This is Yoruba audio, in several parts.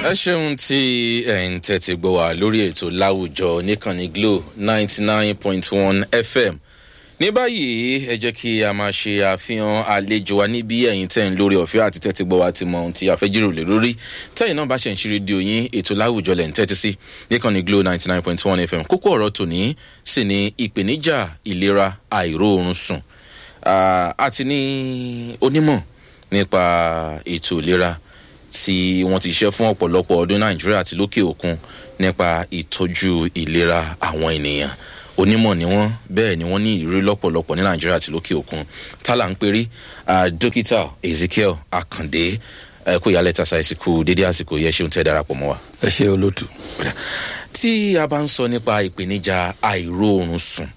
ẹ ṣeun tí ẹ ń tẹ́tí gbọ́ wá lórí ètò láwùjọ níkànnì glo ninety nine point one fm ní báyìí ẹ jẹ́ kí a máa ṣe àfihàn àlejò wa níbi ẹ̀yìn tẹ̀ ń lórí ọ̀fẹ́ àti tẹ́tí gbọ́ wa ti mọ ohun tí a fẹ́ jíròrò lé lórí tẹ́yìn náà bá ṣe ń ṣe rédíò yín ètò láwùjọ lẹ̀ ń tẹ́tí sí níkànnì glo ninety nine point one fm kókó ọ̀rọ̀ tòní sì ni ìpèníjà ìlera àìróorun sùn àti ní onímọ̀ nípa ètò ìlera tí wọ́n ti ṣiṣẹ́ fún ọ̀pọ̀lọpọ̀ ọdún nàìjíríà àti lókè òkun nípa ìtọ́jú ìlera àwọn ènìyàn onímọ̀ ni wọ́n bẹ́ẹ̀ ni wọ́n ní ìrírí lọ́pọ̀lọpọ̀ ní nàìjíríà àti lókè òkun tálà ń perí dókítà ezekiel akande kó ìyálẹ̀ tàṣà ìsìnkú dédé àsìkò yẹ ṣeun tẹ́ darapọ̀ mọ́ wa. ẹ ṣe olótù. tí a bá ń sọ nípa ìpèníjà àìróorun sùn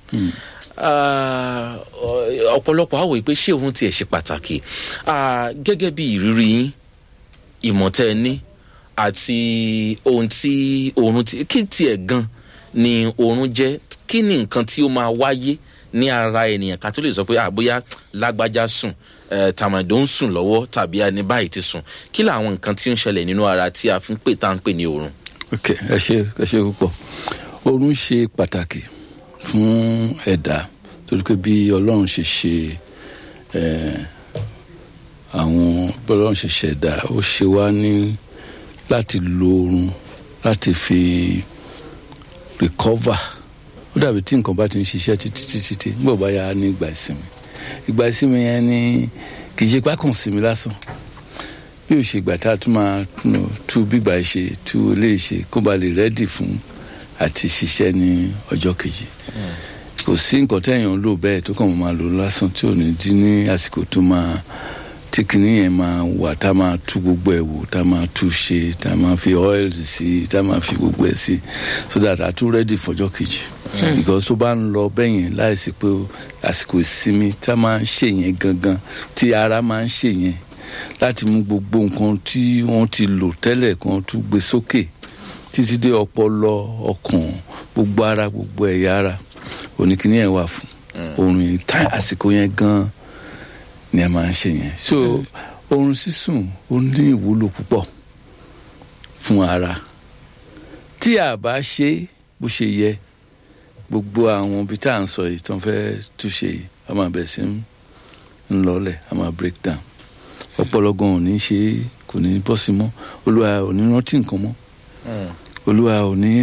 ọ̀pọ̀lọpọ̀ àwọ̀ ìpè ṣé òun tiẹ̀ ṣe pàtàkì gẹ́gẹ́ bí ìrírí yín ìmọ̀tẹ́ ẹ ní àti ohun tí oorun ti kí tiẹ̀ gan ni oorun jẹ́ kí ni nǹkan tí ó máa wáyé ní ara ènìyàn ká tó lè sọ pé àbóyá lágbájá sùn tàmàdó ń sùn lọ́wọ́ tàbí ẹni báyìí ti sùn kí làwọn nǹkan tí ó ń ṣẹlẹ̀ nínú ara tí a fi ń pè tá à ń pè ní oorun. ok ẹ ṣe ẹ ṣe púpọ̀ oorun ṣe pàtàkì fún ẹ̀dá torí pé bí ọlọ́run ṣe ṣe àwọn bọ́lọ́run ṣe ṣẹ̀dá ó ṣe wá ní láti lo oorun láti fi recover ó dàbí tí nǹkan bá ti ń ṣiṣẹ́ títí títí tí nígbà bá yà á ní ìgbà ìsinmi ìgbà ìsinmi yẹn ni kì í ṣe pákàn sinmi lásán bí o ṣe ìgbà tá a tún máa tú bígbà ṣe tú ilé ṣe kó ba lè rẹ́dì fún àti ṣiṣẹ́ ní ọjọ́ kejì kò sí nǹkan tẹ̀yàn ń lò bẹ́ẹ̀ tó kàn máa lò lásán tí ò ní dín ní àsìkò tó máa tí kìnìún yẹn máa wà tá a máa tú gbogbo ẹ̀ wò tá a máa tú ṣe tá a máa fi oil sí tá a máa fi gbogbo ẹ̀ sí so that a tún ready fọjọ́ kejì because tó bá ń lọ bẹ́yẹn láìsí pé àsìkò ìsinmi tá a máa ń ṣe yẹn gangan tí ara máa ń ṣe yẹn láti mú gbogbo nǹkan tí wọ́n ti lò tẹ́lẹ̀ kan tún gbé sókè títí dé ọpọlọ ọkàn gbogbo ara gbogbo ẹ̀yà ara oníkìní yẹn wà fún oorun yìí tá àsìkò yẹn gan ni a máa ń ṣe yẹn so oorun sísùn ó ní ìwúlò púpọ̀ fún ara tí a bá ṣe bó ṣe yẹ gbogbo àwọn ibi tá à ń sọ yìí tó ń fẹ́ túṣe yìí a máa bẹ̀ sí ń lọlẹ̀ a máa break down ọ̀pọ̀lọpọ̀ ò ní ṣe kò ní bọ́ sí mọ́ olúwa ò ní rántí nǹkan mọ́ olúwa ò ní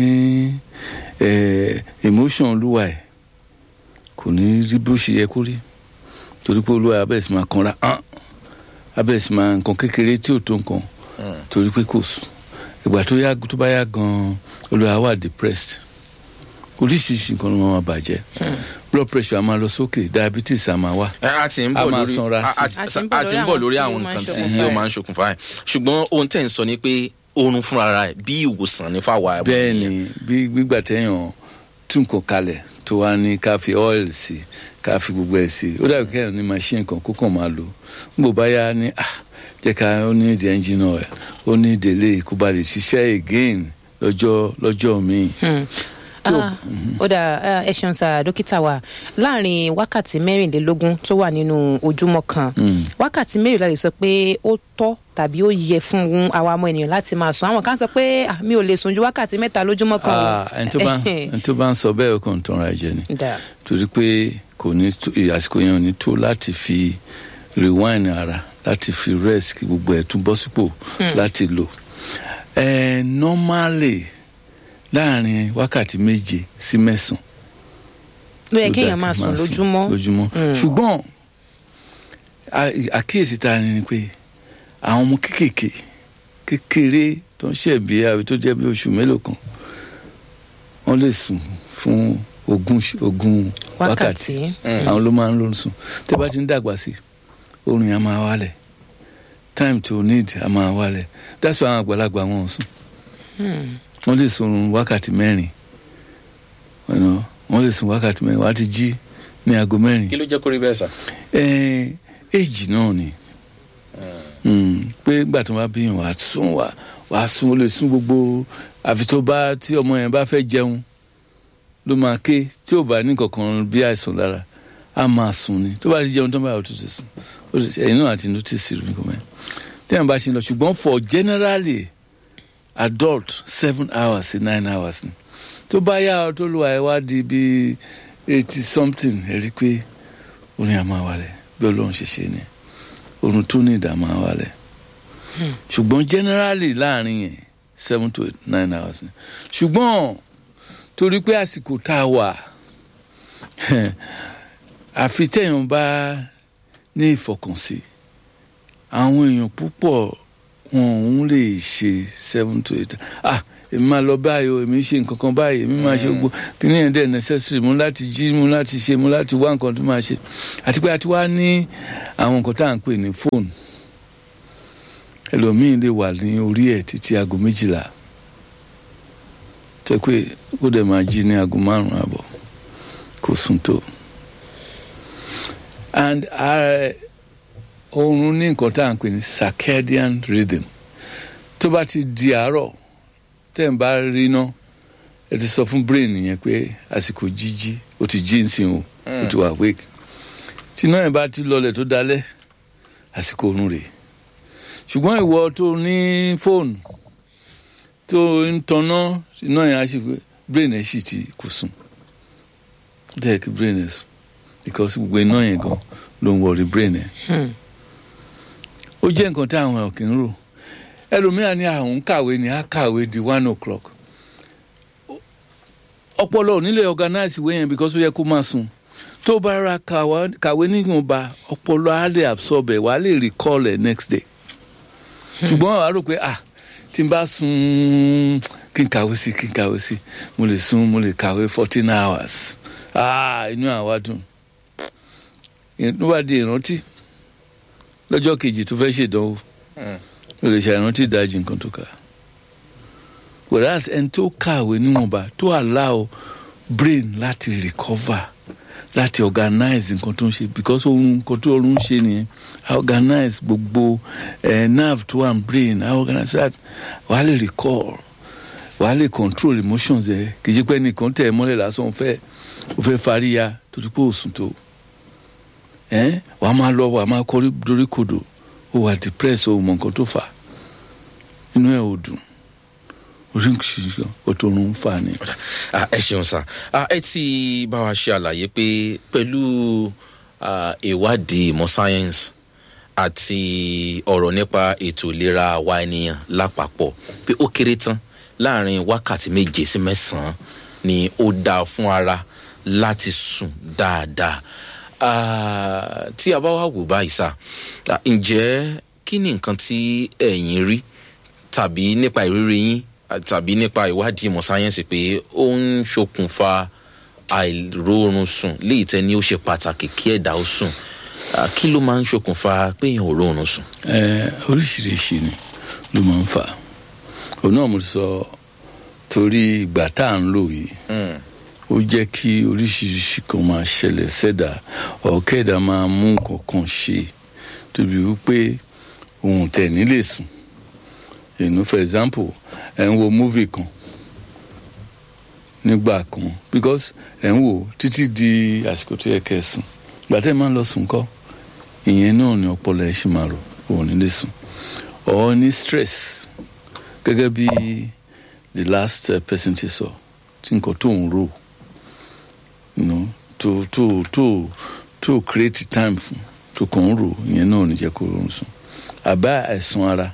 emotion olúwa ẹ̀ kò ní rí bó ṣe yẹ kó rí torí pé olúwa abẹ́rẹ́ sì máa kanra hàn abẹ́rẹ́ sì máa nǹkan kékeré tí ò tó nǹkan torí pé kò sùn ìgbà tó yá tó bá yá gan-an olúwa wà depressed oríṣiríṣi nǹkan ló máa bàjẹ́ blood pressure a máa lọ sókè diabetes a máa wá a ti ń bọ̀ lórí a ti ń bọ̀ lórí àwọn nǹkan tí ó máa ń ṣokùnfà ẹ̀ ṣùgbọ́n ohun tẹ̀ ń sọ ni pé oorun fúnra rẹ̀ bí ìwòsàn ní fáwa. bẹ́ẹ̀ ni bí gbígbà téèyàn tún nǹkan kalẹ̀ tó wá ní ká fi oil sí ká fi gbogbo ẹ̀ sí ó dàbí kẹ́hìn ní machine kan kó kàn máa lò nígbò bá yá ní ah jẹ́ ká ó ní ìdí engine oil ó ní ìdílé kó ba lè ṣiṣẹ́ again lọ́jọ́ lọ́jọ́ míì. ó dà ẹ ṣeun sá dókítà wa láàrin wákàtí mẹ́rìnlélógún tó wà nínú ojúmọ́ kan wákàtí mẹ́rìnlá lè sọ pé ó tọ́ tàbí ó yẹ fún àwa ọmọ ènìyàn láti máa sùn àwọn kan sọ pé mi ò lè sùn ju wákàtí mẹ́ta lójúmọ́ kan. ẹni tó bá ń sọ bẹ́ẹ̀ kò ń tanra jẹ ni torí pé kò ní àsìkò yẹn ò ní tó láti fi rewind ara láti fi rest kí gbogbo ẹ̀ tún bọ́ sípò láti lò. normally láàrin wákàtí méje sí mẹ́sàn-án. ló yẹ kéèyàn máa sùn lójúmọ́. lójúmọ́ ṣùgbọ́n àkíyèsí ta ni pé àwọn ọmọ kéékèèké kékeré tó ń ṣẹ̀bi àbí tó jẹ́ bí oṣù mélòó kan wọ́n lè sùn fún ogún ogún wákàtí àwọn ló máa ń lóorun sùn tẹ́ bá ti ń dàgbà sí oorun yẹn á máa wálẹ̀ time to need á máa wálẹ̀ that's why àwọn àgbàlagbà wọn ò sùn wọ́n lè sùn wákàtí mẹ́rin wọ́n lè sùn wákàtí mẹ́rin wọ́n á ti jí ní aago mẹ́rin. kí ló jẹ́ kó rí bẹ́ẹ̀ sà. éèjì náà ni pé gbà tó bá bí yàn wàá sùn wàá sùn ó lè sùn gbogbo àfi tó bá tí ọmọ yẹn bá fẹ́ jẹun ló máa ké tí ò bá ní kankan bí àìsàn lára á máa sùn ni tó bá ti jẹun tó bá yà ó tún ti sùn ẹ̀yin náà àti notice rẹ̀ nǹkan mẹ́rin tí wọ́n bá ṣe lọ ṣùgbọ́n for generally adult seven hours sí nine hours ni tó bá yá ọ tó lu àìwá di bíi eighty something ẹ rí i pé orin àmọ́ àwalẹ̀ bí ọlọ́run ṣe ṣe ni orun tó ní ìdààmú àwalẹ̀ ṣùgbọ́n generally láàrin yẹn seven to eight nine hours ni ṣùgbọ́n torí pé àsìkò tá a wà àfi téèyàn bá ní ìfọkànsí àwọn èèyàn púpọ̀ wọn òun lè ṣe seven to eight ah èmi máa lọ báyìí o èmi ṣe nǹkan kan báyìí èmi máa ṣe gbogbo kíní yẹn dẹ̀ necessary mú láti jí mú láti ṣe mú láti wá nǹkan tó máa ṣe àti pé a ti wá ní àwọn nǹkan tá à ń pè ní fóònù ẹlòmíín lè wà ní orí ẹ̀ títí aago méjìlá tẹ́ pé ó dẹ̀ máa jí ní aago márùn-ún àbọ̀ kò sùn tó and uh, oorun ní nǹkan tá à ń pè ní circadian rhythm tó bá ti di àárọ̀ tẹ́ ń bá rí iná ẹ ti sọ fún brain yẹn pé àsìkò jíjí ó ti jí nsìn o ó ti wà wake tí iná yẹn bá ti lọlẹ̀ tó dalẹ̀ àsìkò oorun rèé ṣùgbọ́n ìwọ tó ní fóònù tó ń tanná iná yẹn á sì pé brain ẹ̀ sì ti kò sùn ó dẹ̀ kí brain ẹ̀ sùn because gbogbo iná yẹn gan ló ń wọrí brain ẹ̀ ó jẹ́ nǹkan tí àwọn ẹ̀ kì í rò ẹlòmíràn ní àwọn kàwé ni á kàwé di one o'clock ọpọlọ ò nílẹ̀ organize ìwé yẹn because ó yẹ kó máa sùn tó bá ra kàwé níwọ̀nba ọpọlọ á lè absorb ẹ̀ wà á lè recall ẹ̀ next day ṣùgbọ́n àwa rò pé ah tí n bá sùn kí n kàwé sí kí n kàwé sí mo lè sùn mo lè kàwé fourteen hours ah inú àwa dùn ló bá di ìrántí lọ́jọ́ kejì tó fẹ́ ṣèdánwò o lè ṣàìrántí ìdajì nǹkan tó kà whereas ẹni tó kàwé níwọ̀nba tó allow brain láti recover láti organize nǹkan tó ń ṣe because ohun nǹkan tó ọrùn ń ṣe nìyẹn i organize gbogbo eh, nerve tó wà ní brain i organize that wàá lè recall wàá lè control emotions ẹ kì í ṣe pé nìkan tẹ̀ ẹ́ mọ́lẹ̀ lásán ó fẹ́ ó fẹ́ fariya torí pé ó sùn tó ẹ wàá máa lọ wàá máa kọrí dorí kodò ó wà depressed ó mọ nǹkan tó fà inú ẹ ò dùn oríṣiríṣi ọtọ ọrùn ń fà ni. ẹ ṣeun sá ẹ ti bá wa ṣe àlàyé pé pẹ̀lú ìwádìí ìmọ̀ sáyẹ́nsì àti ọ̀rọ̀ nípa ètò ìlera àwa ènìyàn lápapọ̀ pé ó kéré tán láàrin wákàtí méje sí mẹ́sàn-án ni ó dáa fún ara láti sùn dáadáa tí a bá wá wò báyìí sá ǹjẹ́ kí ni nǹkan tí ẹ̀yin rí tàbí nípa ìrírí yín tàbí nípa ìwádìí ìmọ̀ sáyẹ́nsì pé ó ń ṣokùnfà àìróorun sùn léyìí tẹ́ ni ó ṣe pàtàkì kí ẹ̀dá ó sùn kí ló máa ń ṣokùnfà pé èèyàn ò róorun sùn. oríṣiríṣi ni ló máa ń fà òun náà mo sọ torí ìgbà tá à ń lò yìí ó jẹ́ kí oríṣiríṣi kan máa ṣẹlẹ̀ sẹ́dà ọ̀kẹ́dà máa mú nǹkan kan ṣe tóbi wípé òun tẹ̀ nílé sùn you know for example ẹ̀ ń wo movie kan nígbà kan because ẹ̀ ń wò títí di àsìkò tó yẹ kẹ́ ẹ sùn ìgbà tẹ́ ẹ máa ń lọ sùn kọ́ ìyẹn náà ni ọpọlọ ẹ̀ ṣì máa rò òun nílé sùn ọ̀ ní stress gẹ́gẹ́ bí the last uh, person ti sọ tí nǹkan tó ń rò you know to to to to create time fún tó kàn ń rò ìyẹn náà ò ní jẹ́ kó rọrùn sùn àbá àìsàn ara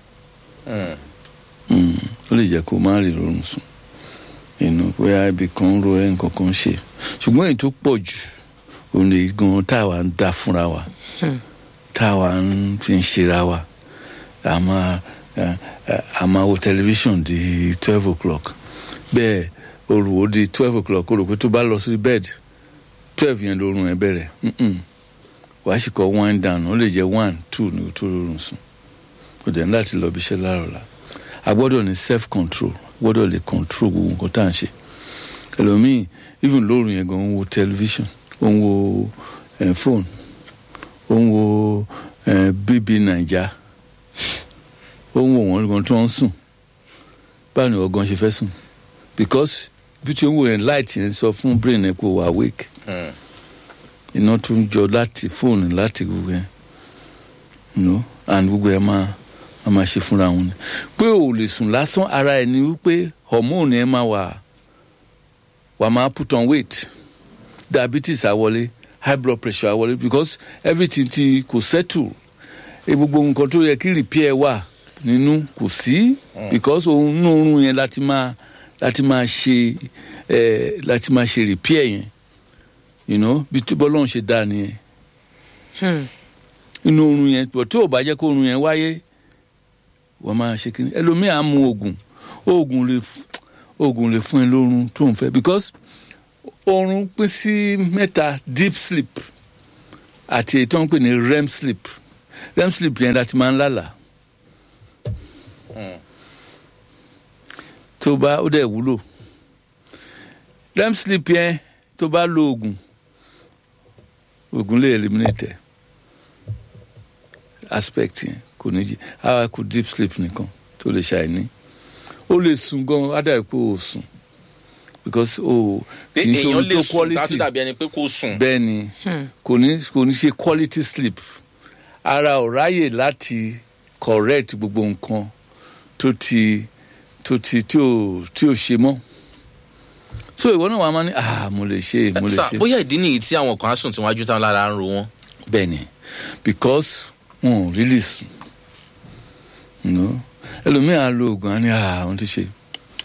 ó lè jẹ́ kó má rí rọrùn sùn inú bóyá ibi kan ń ro ẹ nǹkan kan ṣe ṣùgbọ́n èyí tó pọ̀ jù òun lè gan táwa ń dá fúnra wa táwa ń fi ń ṣera wa a máa a máa wo tẹlifíṣàn di twelve o'clock bẹ́ẹ̀ olùwò di twelve o'clock o rò pé tó bá lọ sí bed twelve yẹn lórun ẹ bẹ̀rẹ̀ wàá sì kọ́ wind down ó lè jẹ́ one two ní o tó rọrùn sùn kò dẹ̀ ní láti lọ bí iṣẹ́ láàrọ̀ la a gbọ́dọ̀ ní self control gbọ́dọ̀ lè control gbogbo nǹkan tá à ń ṣe ẹlòmíì even lóru yẹn gan ń wo television ó ń wo eh, phone ó ń wo eh, bb naija ó ń wo wọn gan tí wọ́n ń sùn báwo ni ọgán ṣe fẹ́ sùn because bí tí ó ń wo yẹn light yẹn sọ fún brain ẹ pé wà awake iná tún jọ láti fóònù láti gbogbo yẹn you know and gbogbo ẹ máa a máa ṣe fúnra wọn ni pé ò lè sùn lásán ara ẹ̀ ni wípé hormone ẹ̀ máa wà wà máa put on weight diabetes àwọlé high blood pressure àwọlé because everything ti kò settle e gbogbo nǹkan tó yẹ kí repair wà nínú kò sí because òun nínú oorun yẹn láti máa láti máa ṣe ẹ láti máa ṣe repair yẹn you know bí tí bọ́lọ́run ṣe dá nìyẹn Hmm. inú oorun yẹn bọ̀ tí ò bá jẹ́ kó oorun yẹn wáyé wọ́n máa ṣe kíni ẹlòmíì á mu oògùn oògùn lè f- oògùn lè fún ẹ lórun tó ń fẹ́ because oorun pín sí mẹ́ta deep sleep àti èyí tó ń pè ní rem sleep rem sleep yẹn láti máa ń lálàá tó bá ó dẹ̀ wúlò rem sleep yẹn tó bá lo oògùn oògùn lè eliminate ẹ aspect yẹn kò ní jí àwa kò deep sleep nìkan tó lè ṣàìní ó lè sùn gan á dàbí pé ó sùn because ó pé kì í ṣe èèyàn ohun lè tó sùn tá a quality tún dàbí ẹni pé kò sùn. bẹ́ẹ̀ ni kò ní kò ní ṣe quality sleep ara ò ráyè láti correct gbogbo nǹkan tó ti tó ti tí ò tí ò ṣe mọ́ so ìwọ náà wàá máa ní ah mo lè ṣe mo lè sà ṣe bóyá ìdí nìyí tí àwọn kan á sùn tí wọ́n á jú táwọn lára ń ro wọn. bẹ́ẹ̀ ni because wọn ò really sùn you know? ẹlòmíì á lo oògùn á ní àwọn ti ṣe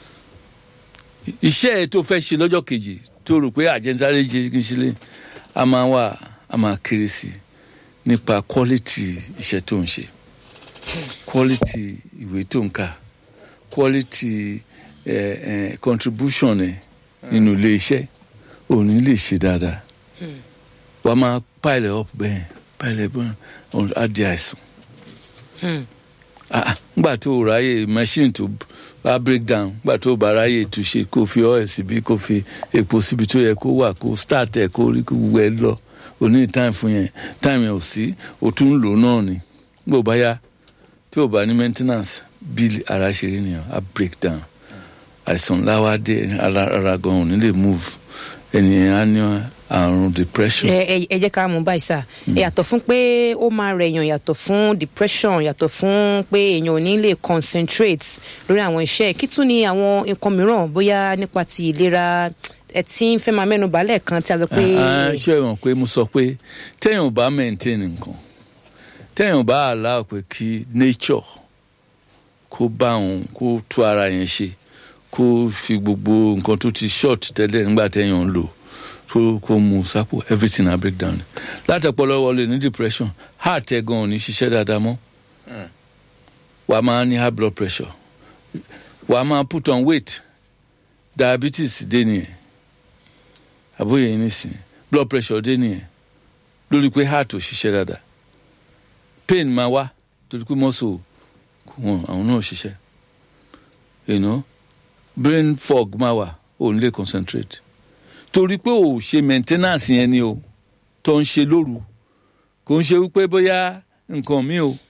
iṣẹ́ ẹ̀ tó fẹ́ ṣe lọ́jọ́ kejì tó rò pé àjẹsáré jẹ kí n ṣe lé a máa wà a máa kéré sí i nípa quality iṣẹ́ tó ń ṣe quality ìwé tó ń kà quality eh, eh, contribution ẹ̀ nínú ilé iṣẹ́ ò ní lè ṣe dáadáa wàá máa pile up bẹ́ẹ̀ pile up bẹ́ẹ̀ ọ̀n- á di àìsàn. Ah, ah, ngbà tó o ráyè machine tó bá break down ngbà tó o bá ráyè túnṣe kó o fi oil síbi kó o fi epo síbi tó yẹ kó wà kó o start ẹ̀ kó o rí kó gbogbo ẹ lọ o ní time fún yẹn time yẹn ò sí o tún ń lò náà ni ngbà ó bá yá tí o bá ní maintenance bí ara ṣe rí nìyẹn á break down àìsàn ńlá wá dé ara ara gan ò ní lè move ènìyàn á ní àrùn depression. ẹ ẹ- ẹ jẹ́ ká mú báyìí sá ẹ yàtọ̀ fún pé ó máa rẹ̀yàn yàtọ̀ fún depression yàtọ̀ fún pé èèyàn ò ní lè concentrate lórí àwọn iṣẹ́ kí tún ni àwọn nǹkan mìíràn bóyá nípa ti ìlera ẹ tí ń fẹ́ máa mẹ́nu balẹ̀ kan tí a sọ pé Ah, ah, ṣé ìwọ̀n pé mo sọ pé téèyàn ò bá maintain nǹkan téèyàn ò bá allow pé kí nature kó bá òun kó tú ara yẹn ṣe kó fi gbogbo nǹkan tó ti short tẹ́lẹ̀ nígbà téèyàn ń lò kó kó mu sápò everything na break down látọpọlọ wọlé ní depression heart ẹ gan ò ní ṣiṣẹ́ dáadáa mọ́ wàá máa ní high blood pressure wàá máa put on weight diabetes dé nìyẹn àbóyè yìí nísìnyí blood pressure dé nìyẹn lórí pé heart ò ṣiṣẹ́ dáadáa pain máa wá torí pé muscle kò wọ́n àwọn náà ò ṣiṣẹ́ you know brain fog máa wà ò ní lè concentrate torí pé ò ṣe maintenance yẹn ni o tó ń ṣe lóru kò ń ṣe wípé bóyá nǹkan mi o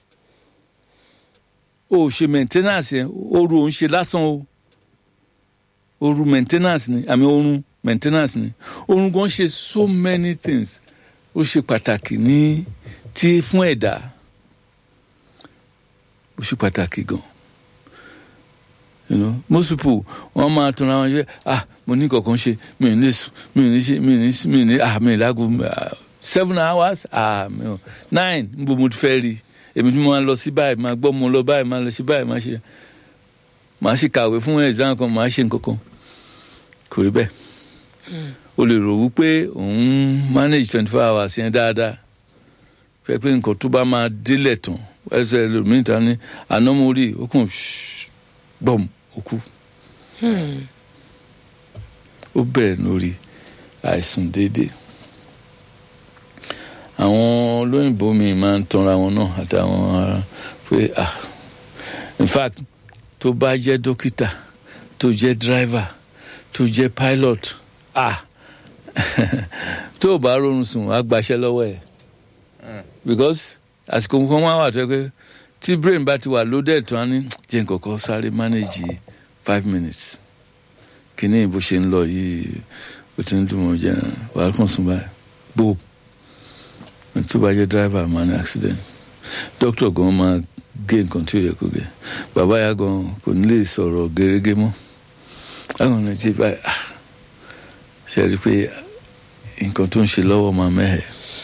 ò ṣe maintenance yẹn oru ò ń ṣe lásán o oru maintenance ni àmì orun maintenance ni orun gan ṣe so many things ó ṣe pàtàkì ní tí fún ẹ̀dá ó ṣe pàtàkì gan you know most people wọn máa tún ra wọn ṣe ah mo ní kankan ṣe mi ò ní sùn mi ò ní ṣe mi ò ní mi ò ní ah mi ò lágbo ah, seven hours ah mi ò nine níbo mo ti fẹ́ rí èmi tí mo máa lọ sí báyìí máa gbọ́ mo lọ báyìí máa lọ sí báyìí máa ṣe máa ṣe kàwé fún exam kan máa ṣe nǹkan kan kò rí bẹ́ẹ̀ o lè rò wípé òun manage twenty four hours yẹn dáadáa fẹ́ pé nǹkan tó bá máa délẹ̀ tán ẹsẹ̀ lómìn ta ní anamori ó kàn gbọ̀m ó kú ó bẹ̀rẹ̀ lórí àìsùn déédéé àwọn olóyìnbó mi máa ń tanra wọn náà àtàwọn ará pé ah in fact tó bá jẹ́ dókítà tó jẹ́ driver tó jẹ́ pilot ah tó o bá rọrùn sùn á gbaṣẹ́ lọ́wọ́ ẹ̀ because àsìkò kan wá wà tó yẹ pé tí brain bá ti wà loaded tó á ní jẹ́ nǹkankan sáré manage five minutes kíní bó ṣe ń lọ yìí ó ti ń dùn mọ́ jẹ́ wàá kàn sùn báyìí gbó tó bá jẹ́ driver máa ní accident dókítà gan máa gé nǹkan tí ó yẹ kó gé bàbá ya gan kò ní lè sọ̀rọ̀ gẹ́gẹ́ mọ́ àwọn ọ̀nà tí báyìí ah, ṣe rí i pé nǹkan tó ń ṣe lọ́wọ́ máa mẹ́hẹ̀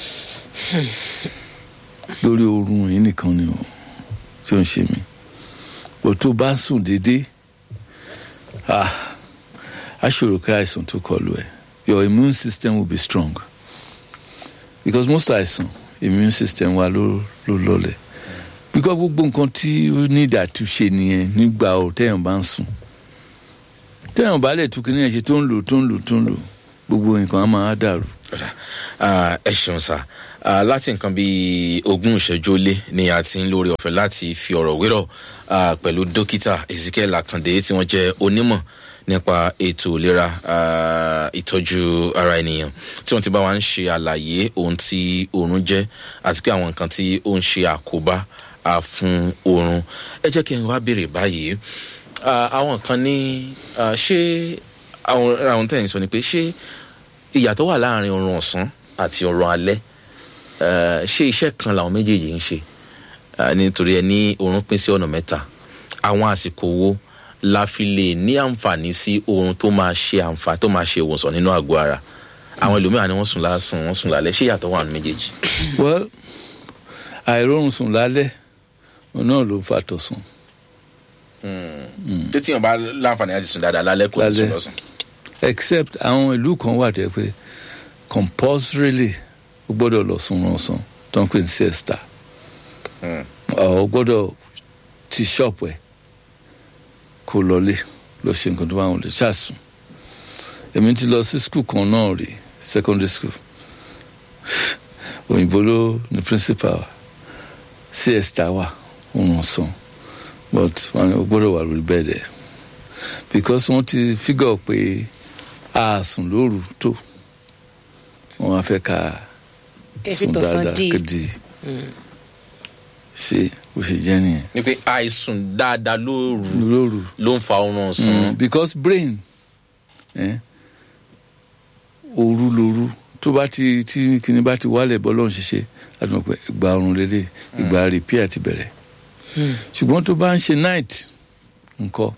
lórí oorun yìí nìkan ni o tí ó ń ṣe mí bó tó bá sùn déédéé ah, á ṣòro kí àìsàn tó kọlu ẹ your immune system will be strong because most àìsàn immune system wa ló ló lọlẹ̀ because gbogbo nǹkan tí ó ní ìdàtúnṣe nìyẹn nígbà ò téèyàn bá ń sùn téèyàn bá lè tún kí nìyẹn ṣe tó ń lò tó ń lò tó ń lò gbogbo nǹkan á máa dàrú. Ah, ẹ ṣeun sá Ah, láti nǹkan bíi ogún ìṣẹ́jú ó lé ni a ti ń lórí ọ̀fẹ́ láti fi ọ̀rọ̀ wérọ̀ ah, pẹ̀lú dókítà ezekiel akande tí wọ́n jẹ́ onímọ̀ nípa ètò ìlera ah, ìtọ́jú ara ènìyàn tí wọ́n ti bá wa ń ṣe àlàyé ohun tí oorun jẹ́ àti pé àwọn nǹkan tí ó ń ṣe àkóbá ah, fún oorun ẹ jẹ́ kí n wá béèrè báyìí Ah, àwọn kan ní ah, ṣé àwọn àwọn tẹ̀yìn sọ ni pé ṣé ìyàtọ̀ wà láàrin oorun ọ̀sán àti oorun alẹ́ Eh, ṣé iṣẹ́ kan làwọn méjèèjì ń ṣe Eh, nítorí ẹ ní oorun pín sí ọ̀nà mẹ́ta àwọn àsìkò wo la fi lè ní àǹfààní sí oorun tó máa ṣe àǹfààní tó máa ṣe ìwòsàn nínú àgọ́ ara àwọn ẹlòmíràn ni wọ́n sùn lásán wọ́n sùn lálẹ́ ṣé ìyàtọ̀ wà ní méjèèjì. well àìrórun sùn lálẹ́ òun náà ló ń fa tọ̀sán títí yàn bá láǹfààní láti sùn dáadáa lálẹ́ kò ní sùn Lálẹ́. lọ́sàn. except àwọn ìlú kan wà tẹ́ pé compulsorily o gbọ́dọ̀ lọ sùn ọ̀sán tó ń pè ní siesta Mm. o gbọ́dọ̀ ti ṣọ́ọ̀pù ẹ̀ kó lọlé lọ ṣe nǹkan tó bá wọn lè ṣàsùn èmi ti lọ sí skul kan náà rí secondary school òyìnbó ló ní principal wa siesta wà òun ọ̀sán but wọn ò gbọ́dọ̀ wà lórí bẹ́ẹ̀ dẹ̀ because wọ́n ti figure pé a sùn lóru tó wọ́n á fẹ́ ká kẹfì sùn tọ̀sán dáadáa dì kéde ṣe bó ṣe jẹ́ nìyẹn ni pé àìsùn dáadáa lóru lóru ló ń fa oorun ọ̀sán. mm. because brain eh, òru lóru tó bá ti tí kinní bá ti wálẹ̀ bọ́ lọ́run ṣiṣẹ́ láti mọ̀ pé ìgbà ọrùn lélẹ̀ ìgbà repair ti bẹ̀rẹ̀ ṣùgbọ́n tó bá ń ṣe night nǹkan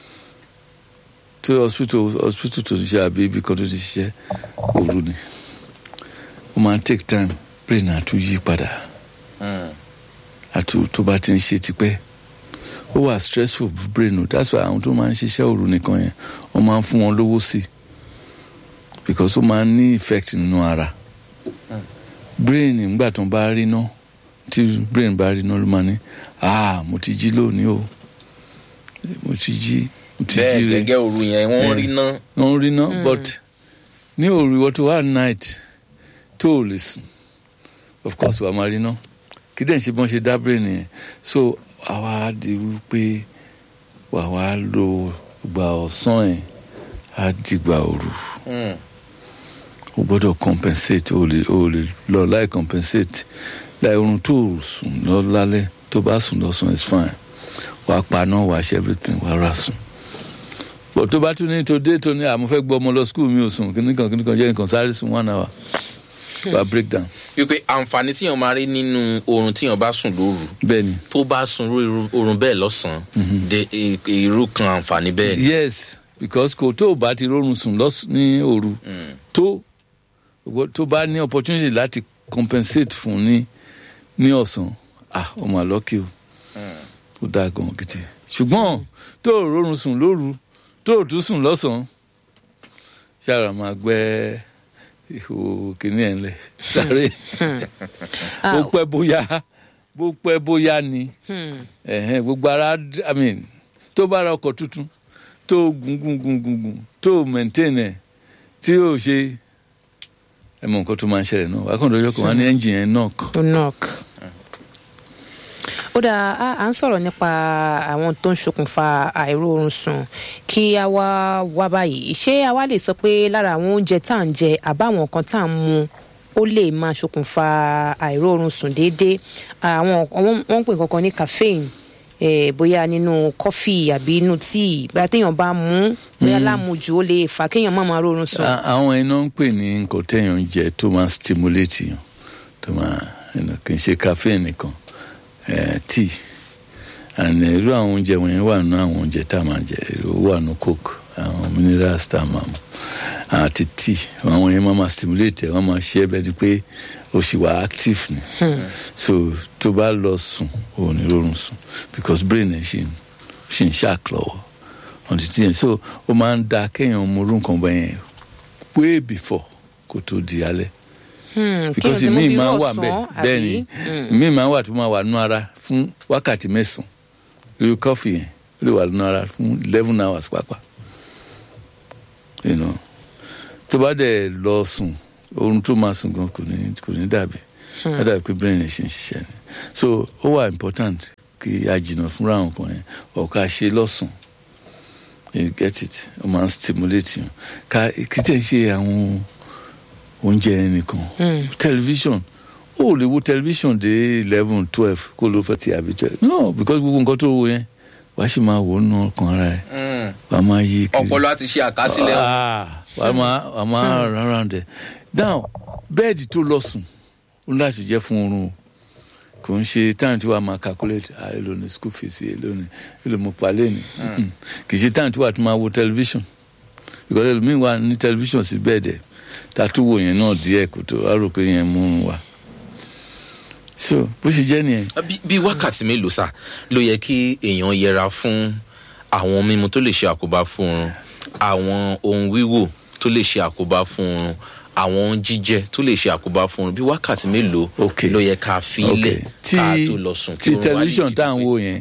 tí hospital hospital tó ti ṣe àbí ibi kan tó ti ṣiṣẹ́ òru ni ó máa ń take time brain àtún yí padà Mm. àti tó bá ti ń ṣe tipẹ́ ó wà stressful fún brain o that's why àwọn tó máa ń ṣiṣẹ́ òru nìkan yẹn wọ́n máa ń fún wọn lówó sí i because ó máa ń ní effect nínú ara brain nígbà tó ń bá rí ná tí brain bá rí ná ló máa ní ah mo ti jí lónìí o mo ti jí mo ti bẹ́ẹ̀ jí rẹ gẹ́gẹ́ òru yẹn wọ́n Eh. rí ná. wọ́n rí ná but ní òru ìwọ tó wà night tó ò lè sùn of course wàá máa rí ná kí dẹ̀ ń ṣe bọ́n ṣe dá brain yẹn so àwa di wípé wà wá lo ìgbà ọ̀sán yẹn á dìgbà òru Mm. o gbọ́dọ̀ compensate o lè o lè lọ láì compensate láì oorun tó o sùn lọ lálẹ́ tó bá sùn lọ́sàn is fine wàá paná wàá ṣe everything wàá rà sùn bọ̀ tó bá tún ní tó dé tó ní àmọ́ fẹ́ gbọ́ ọmọ lọ school mi ò sùn kíníkan kíníkan jẹ́ nǹkan sáré sùn one hour wàá break down wípé àǹfààní tíyàn máa rí nínú oorun tíyàn bá sùn lóru bẹ́ẹ̀ ni tó bá sun irú oorun bẹ́ẹ̀ lọ́sàn-án de i- irú kan àǹfààní bẹ́ẹ̀. yes because kò tó o bá ti rọrùn sùn lọ́s- ní òru Mm. tó ìwọ tó bá ní opportunity láti compensate fún ní ní ọ̀sán ah ọmọ àlọ́kì o ó dáa gan gidi ṣùgbọ́n tó o rọrùn sùn lóru tó o tún sùn lọ́sàn-án ṣáàrà máa gbẹ́ ihò kìíní ẹ̀ ńlẹ̀ sáré bó pẹ́ bóyá bó pẹ́ bóyá ni ẹ̀hẹ́n, gbogbo ara d- i mean tó bá ra ọkọ̀ tuntun tó gùn gùn gùn gùn gùn tó maintain ẹ̀ tí yóò ṣe ẹ mọ nǹkan tó máa ń ṣẹlẹ̀ náà wákàn lọ́jọ́ kan wá ní ẹ́ńjìn yẹn náà kan tó knock. ó dáa a à ń sọ̀rọ̀ nípa àwọn tó ń ṣokùnfà àìróorun sùn kí a wá wá báyìí ṣé a wá lè sọ pé lára àwọn oúnjẹ tá à ń jẹ àbáwọn nǹkan tá à ń mu ó lè máa ṣokùnfà àìróorun sùn déédéé àwọn wọ́n wọ́n ń pè kankan ní caffeine eh, bóyá nínú kọfí àbí inú tíì bóyá téèyàn bá mú bóyá lámujù ó lè fà kéèyàn má máa rórun sùn. A- àwọn iná ń pè ní nǹkan téèyàn ń jẹ tó máa stimulate yàn tó máa you know, kì í ṣe caffeine nìkan eh, tea and eh, irú àwọn oúnjẹ wọ̀nyẹn wà nínú àwọn oúnjẹ tá a máa jẹ ó wà nínú coke àwọn minerals tá a máa mu àti tea àwọn yẹn máa ma stimulate ẹ wọ́n máa ṣe é bẹ́ẹ̀ ni pé o ṣì wà active ni so tó bá lọ sùn ò ní rọrùn sùn because brain ẹ ṣì ń ṣì ń ṣàk lọ́wọ́ ọ̀n ti tiẹ̀ so ó máa ń da kéèyàn mú orú nǹkan bẹ́ẹ̀ yẹn way before kó tó di alẹ́ Hmm, kí because o sì mú ìmíì bí máa ń wà ọ̀sán, bẹ́ẹ̀ àbí? bẹ́ẹ̀ ni ìmíì máa ń wà tó máa wà nínú ara fún wákàtí mẹ́sàn-án irú kọ́fì yẹn ó lè wà nínú ara fún eleven hours pàápàá you know tó bá dẹ̀ lọ sùn oorun tó máa sùn gan kò ní kò ní dàbí á dàbí pé brain ẹ̀ ṣe ń ṣiṣẹ́ ni so ó wà important kí a jìnnà fúnra àwọn kan yẹn ọ̀ka ṣe lọ́sùn you get it ó máa ń stimulate yẹn ká kí tẹ̀ ṣe àwọn oúnjẹ nìkan television ó lè wo television dé eleven twelve kó ló fẹ́ ti àbí twelve no because gbogbo nǹkan tó wo yẹn wàá sì máa wò ó nù ọkàn ara ẹ̀ Mm. wàá máa yí kiri ọpọlọ àti ṣe àkásílẹ̀ Ah, wàá máa wàá máa run around there now bẹ́ẹ̀dì tó lọ sùn ó ní láti jẹ́ fún oorun o kò ń ṣe time tí wàá máa calculate ah èlò ní school fees èlò ní èlò mo pa lẹ́nu kì í ṣe time tí wàá tún máa wo television because ẹlòmíín wà ní television sí bẹ́ẹ̀dì ẹ̀ tàtú wò yẹn náà díẹ̀ kó tó a rò pé yẹn mú un wá so bó ṣe jẹ́ nìyẹn Bí- bí wákàtí mélòó sá ló yẹ kí èèyàn yẹra fún àwọn mímu tó lè ṣe àkóbá fún oorun àwọn ohun wíwò tó lè ṣe àkóbá fún oorun àwọn ohun jíjẹ tó lè ṣe àkóbá fún oorun bí wákàtí mélòó Ok. ló yẹ ká fi ok ilẹ̀ tí ká tó lọ sùn tí oorun wa lè tẹlifíṣàn jí tá à ń pépé. wò yẹn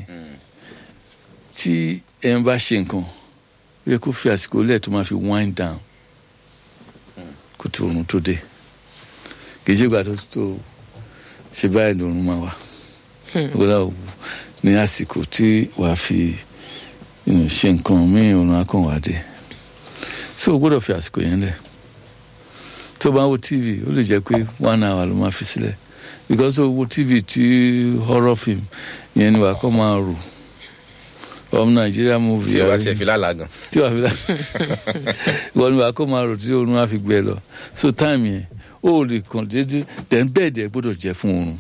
tí ẹn bá ṣe nǹkan ó yẹ kó fi àsìkò lẹ̀ tó máa fi wind down kó tó oorun tó dé kì í ṣe ìgbà tó tó ṣe báyìí lòrun máa wà gbọ́dọ̀ wò ní àsìkò tí wàá fi you know, ṣe nǹkan míì oorun akàn wá dé so o gbọ́dọ̀ fi àsìkò yẹn lẹ̀ tó bá ń wo tv ó lè jẹ́ pé one hour ló máa fi sílẹ̀ because o wo tv tí horror film yẹn ni wàá kọ́ máa rò ọmọ nàìjíríà movie tí o bá àrí- tiẹ̀ fi lálàá gan. tí wàá fi dá ìwọ ni wàá kó máa rò tí oorun á fi gbẹ lọ so time yẹn ó lè kàn déédéé then bẹ́ẹ̀dì ẹ̀ gbọ́dọ̀ jẹ́ fún oorun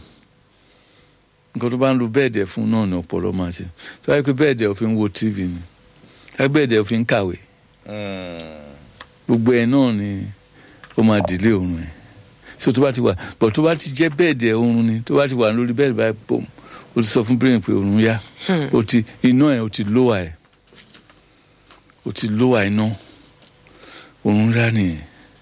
nǹkan tó bá ń lo bẹ́ẹ̀dì ẹ̀ fún náà ni ọpọlọ máa ṣe tó wáyé pé bẹ́ẹ̀dì ẹ̀ ò fi ń wo tv ni tó bẹ́ẹ̀dì ẹ̀ ò fi ń kàwé gbogbo ẹ̀ náà ni ó máa dìlé oorun ẹ̀ so tó bá ti wà bọ̀ tó bá ti jẹ́ bẹ́ẹ̀dì ẹ̀ oorun ni tó bá ti wà lórí bẹ́ẹ̀dì báyìí pòm o ti sọ fún brain pé oorun yá o ti iná ẹ̀ o ti lower ẹ̀ o ti lower iná oorun rá nìyẹn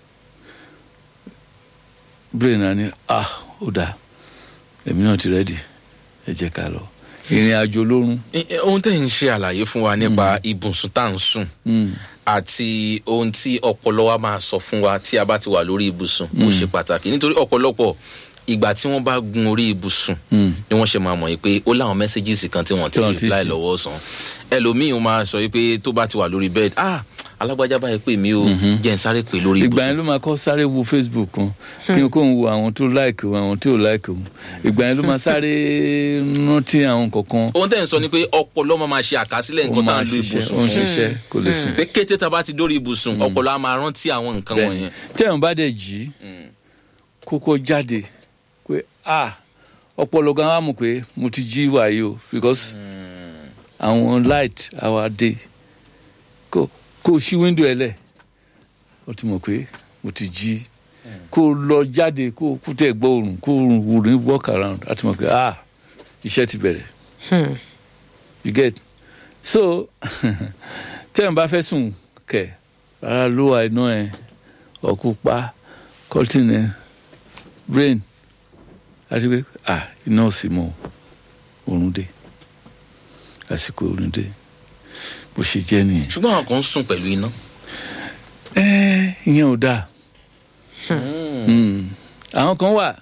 brain náà ni ah ó dáa èmi náà ti rẹ́dì ẹ jẹ́ ká lọ ìrìn àjò lórun Eh, eh, ohun tẹ́ ń ṣe àlàyé fún wa nípa ibùsùn tá à ń sùn Mm. àti ohun tí ọpọlọ wa máa sọ fún wa tí a bá ti wà lórí ibùsùn ó ṣe pàtàkì nítorí ọ̀pọ̀lọpọ̀ ìgbà tí wọ́n bá gun orí ibùsùn Mm. ni wọ́n ṣe máa mọ̀ yìí pé ó láwọn mẹ́sẹ́gìsì kan tí wọ́n ti Tí wọ́n ti reply ṣe. lọ́wọ́ sàn ẹlòmíì ó máa sọ yìí pé tó bá ti wà lórí bed ah alágbájá báyìí pé mi ò jẹ́ ń sáré pé lórí ìgbà yẹn ibùsùn ló máa kọ́ sáré wo facebook kan kí n kó ń wo àwọn tó láìkì òun àwọn tí ò láìkì òun ìgbà yẹn ló máa sáré rántí àwọn kankan ohun tẹ́ ń sọ ni pé ọpọlọ máa máa ṣe àkásílẹ̀ ó nǹkan tá à máa ń lo ṣiṣẹ́ ibùsùn ó ń fún ṣiṣẹ́ kò lè sùn. pé kété tá a bá ti dórí ibùsùn ọpọlọ á máa rántí àwọn nǹkan bẹ́ẹ̀ni wọ̀nyẹn tẹ́wọ̀n bá dẹ̀ jí kókó jáde pé ah ọpọlọ gan wa mọ̀ pé mo ti jí wàyí o because àwọn light our day kó kó o ṣí window ẹ lẹ̀ ó ti mọ̀ pé mo ti jí kó o lọ jáde kó o kú tẹ̀ gbọ́ òrùn kó o wù ní walk around á ti mọ̀ pé ah iṣẹ́ ti bẹ̀rẹ̀ Hmm. you get so tẹ́wọ̀n bá fẹ́ sùn kẹ̀ rárá ló wà iná ẹ̀ ọ̀kú pa cotton ẹ̀ brain àti pé ah iná ò sí mọ́ oorun dé àsìkò oorun dé bó ṣe jẹ́ nìyẹn. ṣùgbọ́n àwọn kan ń sùn pẹ̀lú iná ẹ ìyẹn ò dáa Mm. àwọn kan wà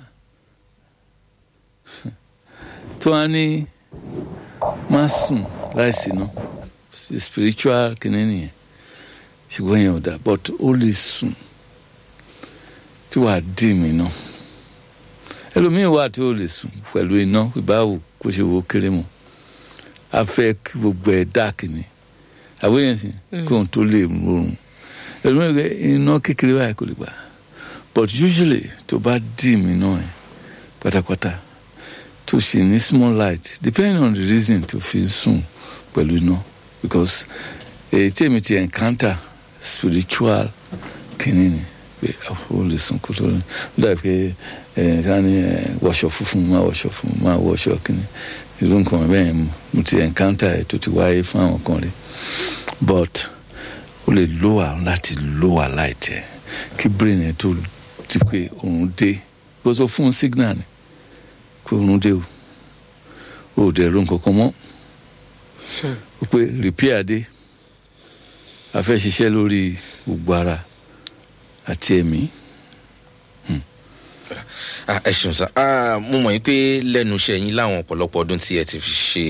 tó wá ní má sùn láìsí iná spiritual kìnìún nìyẹn ṣùgbọ́n ìyẹn ò dáa but ó lè sùn tí wàá dì mí náà ẹlòmíín wà tí ó lè sùn pẹ̀lú iná ìbáwò kó ṣe wo kéré mọ́ a fẹ́ kí gbogbo ẹ̀ dáàkì ni àbóyè sí kí òun tó lè rọrùn ẹlòmíín rẹ iná kékeré báyìí kò lè gbà but usually tó bá dì mí náà ẹ pátápátá tó ṣì ní small light depending on the reason tó fi sùn pẹ̀lú iná because èyí tí èmi ti encounter spiritual kìíní ni pé ó lè sùn kó tó ó dàbí pé ẹ ká ní ẹ wọṣọ funfun máa wọṣọ funfun máa wọṣọ kìíní irú nǹkan bẹ́ẹ̀ mo ti encounter ẹ̀ tó ti wáyé fún àwọn kan rí but ó lè lower láti lower light ẹ̀ kí brain ẹ̀ tó ti pé òun dé kó sọ fún un signal ni pé òun dé o ò dẹ̀ ro nǹkan kan mọ́ ó pé repair dé a fẹ́ ṣiṣẹ́ lórí gbogbo ara àti ẹ̀mí. ẹ ṣeun sá mo mọ̀ yín pé lẹ́nu iṣẹ́ yín láwọn ọ̀pọ̀lọpọ̀ ọdún tí ẹ ti fi ṣe